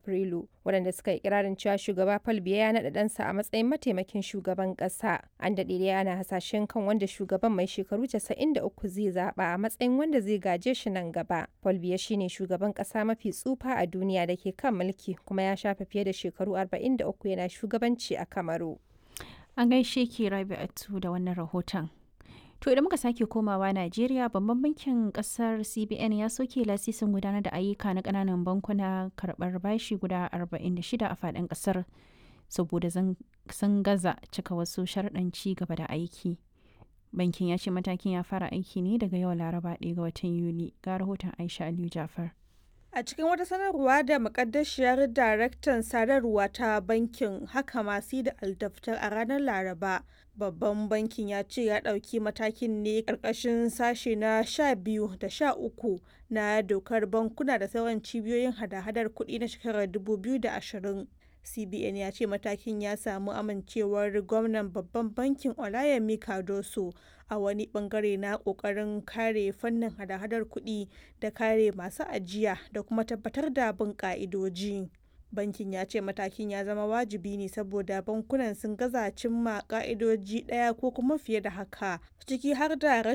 Afrilu, waɗanda suka yi ikirarin cewa shugaba Paul Biya ya naɗa ɗansa a matsayin mataimakin shugaban ƙasa. An daɗe dai ana hasashen kan wanda shugaban mai shekaru 93 zai zaɓa a matsayin wanda zai gaje shi nan gaba. Paul Biya shine shugaban ƙasa mafi tsufa a duniya da ke kan mulki kuma ya shafe fiye da shekaru 43 yana shugabanci a Kamaru. An gaishe ki Rabi'atu da wannan rahoton. To idan muka sake komawa Najeriya babban bankin kasar CBN ya soke lasisin gudanar da ayyuka na kananan bankuna karɓar bashi guda 46 a faɗin ƙasar saboda sun gaza cika wasu sharɗan ci gaba da aiki. Bankin ya ce matakin ya fara aiki ne daga yau Laraba 1 ga watan Yuli ga rahoton Aisha Aliyu Jafar. A cikin wata sanarwa da makaddashiyar daraktan sadarwa ta bankin haka masu da aldaftar a ranar Laraba, babban bankin ya ce ya ɗauki matakin ne ƙarƙashin sashe na 12 da 13 na dokar bankuna da sauran cibiyoyin hada-hadar kuɗi na shekarar 2020. CBN ya ce matakin ya samu amincewar gwamnan babban bankin Olayemi Cardoso a wani bangare na kokarin kare fannin hada-hadar kuɗi da kare masu ajiya da kuma tabbatar da bin ka'idoji. Bankin ya ce matakin ya zama wajibi ne saboda bankunan sun gaza cimma ka'idoji ɗaya ko kuma fiye da haka, ciki har da rashin